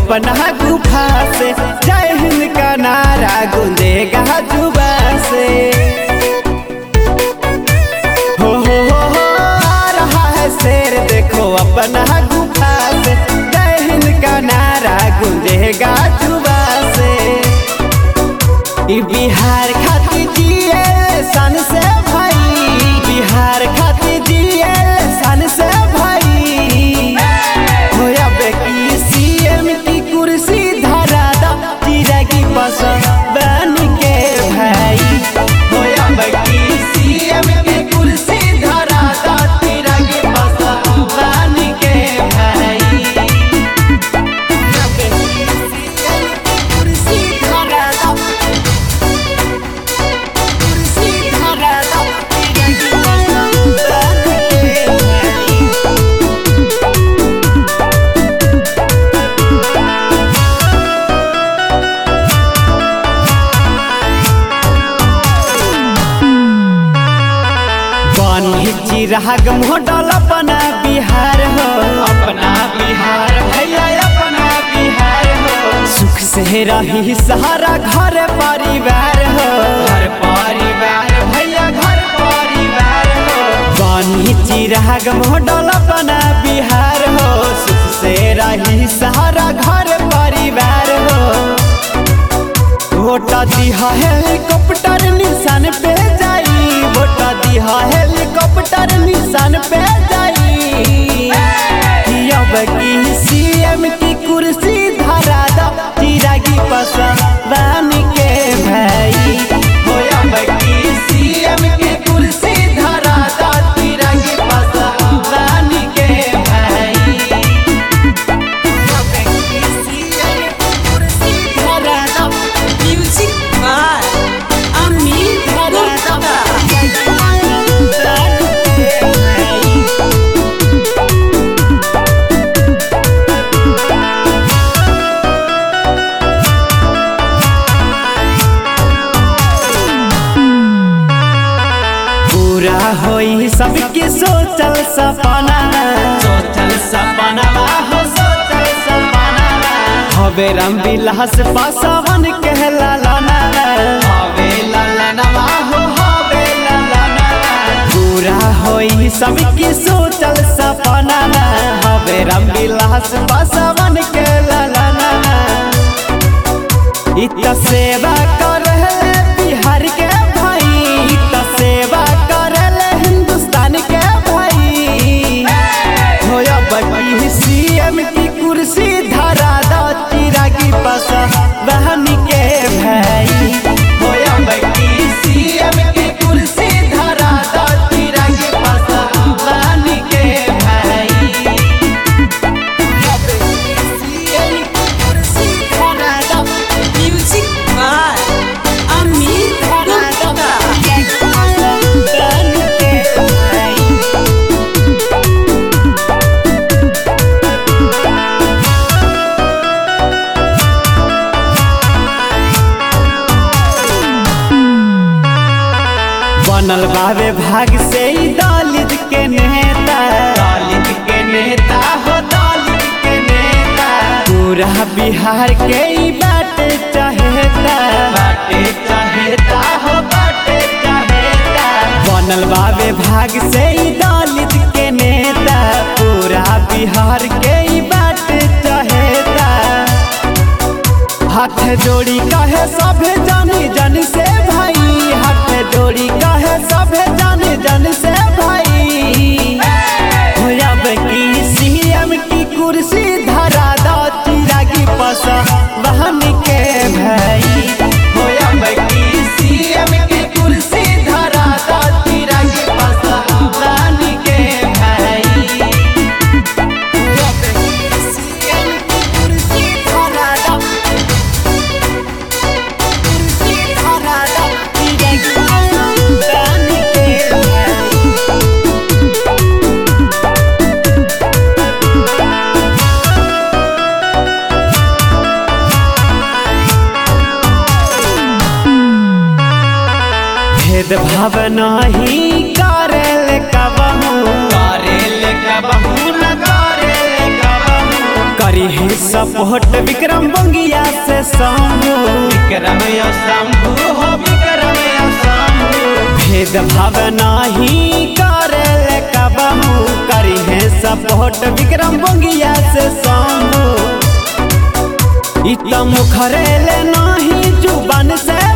अपना गुफा से जय हिंद का नारा गूंजेगा जुबा से हो हो हो हो आ रहा है शेर देखो अपना गुफा से जय हिंद का नारा गूंजेगा जुबा से ई बिहार खातिर जिए सन से भाई बिहार खातिर जिए सन से भाई होया बेकी सीएम की कुर्सी धरा दा चिरगी पसंद बन के भाई होया बेकी सीएम की कुर्सी धरा दा चिरगी पसंद बन के भाई होया बेकी CM की कुर्सी धरा दा कुर्सी धरा दा चिरगी पसंद बन के भाई बनी चिराग मोडल अपना बिहार हो अपना बिहार भैया अपना बिहार हो सुख से रही सहारा घर परिवार हो घर परिवार भैया घर परिवार हो बनी चिराग मोडल अपना बिहार हो सुख से रही सहारा घर परिवार हो वोटा दिहा हेलीकॉप्टर निशान पे जाई वोटा दिहा हेलीकॉप्टर निशान पे जाई अब की सीएम की कुर्सी धरा दा चिरागी पसंद बन के भाई हो अब की सीएम की कुर्सी धरा दा चिरागी पसंद बन के भाई अब की सीएम की कुर्सी धरा दा Music by Amit Gupta. पूरा होई सबके सोचल सपना सोचल सपना हो सोचल सपना हवे राम विलास पासवन कहला लाना हवे ललनवा हो हवे ललना पूरा होई सबके सोचल सपना हवे राम विलास पासवन कहला लाना इत सेवा कर बिहार के भाई इत सेवा कर हिंदुस्तान के भाई होया बड़ी सीएम की कुर्सी धरा दा चिरागी पस बहन के भाई होया बड़ी सीएम की कुर्सी धरा दा चिरागी पस बहन के भाई होया बड़ी CM की कुर्सी धरा दा Music by Amit Gupta. बनल बाबे भाग से ही दलित के नेता दलित के नेता हो दलित के नेता पूरा बिहार के ही बाटे चाहेता बाटे चाहेता हो बाटे चाहेता बनल बाबे भाग से ही दलित के नेता पूरा बिहार के ही बाटे चाहेता हाथ जोड़ी कहे सभे जानी जन से भाई हाथ जोड़ी कहे सभे जानी जन से भाई होया की सीएम की कुर्सी धरा दा चिरागी पस बहन के भाई होया की सीएम की कुर्सी धरा दा चिरागी पस बहन के भाई होया की सीएम की कुर्सी धरा दा कुर्सी धरा दा चिरागी पस बहन के भाई भेदभाव नहीं करेल कबहू करेल कबहू न करेल कबहू करी करी है सपोर्ट विक्रम बंगिया से शंभू विक्रम या शंभु हो विक्रम या शंभु भेद भाव नाही करे ले कबहू करी है सपोर्ट विक्रम बंगिया से शंभू इत मुखरे ले नाही जुबान से